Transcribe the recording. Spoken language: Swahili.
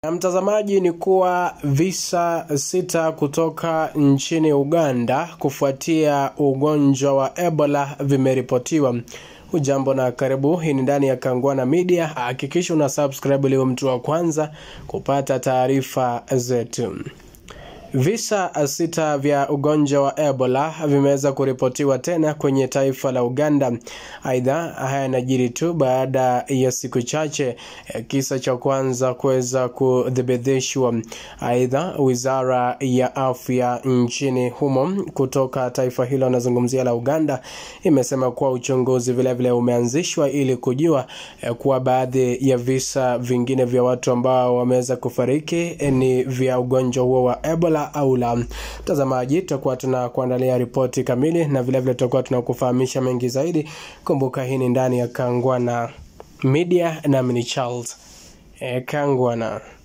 Na mtazamaji, ni kuwa visa sita kutoka nchini Uganda kufuatia ugonjwa wa Ebola vimeripotiwa. Ujambo na karibu, hii ni ndani ya Kangwana Media. Hakikisha una subscribe ili mtu wa kwanza kupata taarifa zetu. Visa sita vya ugonjwa wa Ebola vimeweza kuripotiwa tena kwenye taifa la Uganda. Aidha, haya yanajiri tu baada ya siku chache kisa cha kwanza kuweza kuthibitishwa. Aidha, wizara ya afya nchini humo kutoka taifa hilo anazungumzia la Uganda imesema kuwa uchunguzi vilevile umeanzishwa ili kujua kuwa baadhi ya visa vingine vya watu ambao wameweza kufariki ni vya ugonjwa huo wa Ebola au la. Mtazamaji, tutakuwa tunakuandalia ripoti kamili na vilevile tutakuwa tunakufahamisha mengi zaidi. Kumbuka hii ni ndani ya Kangwana Media, nami ni Charles e, Kangwana.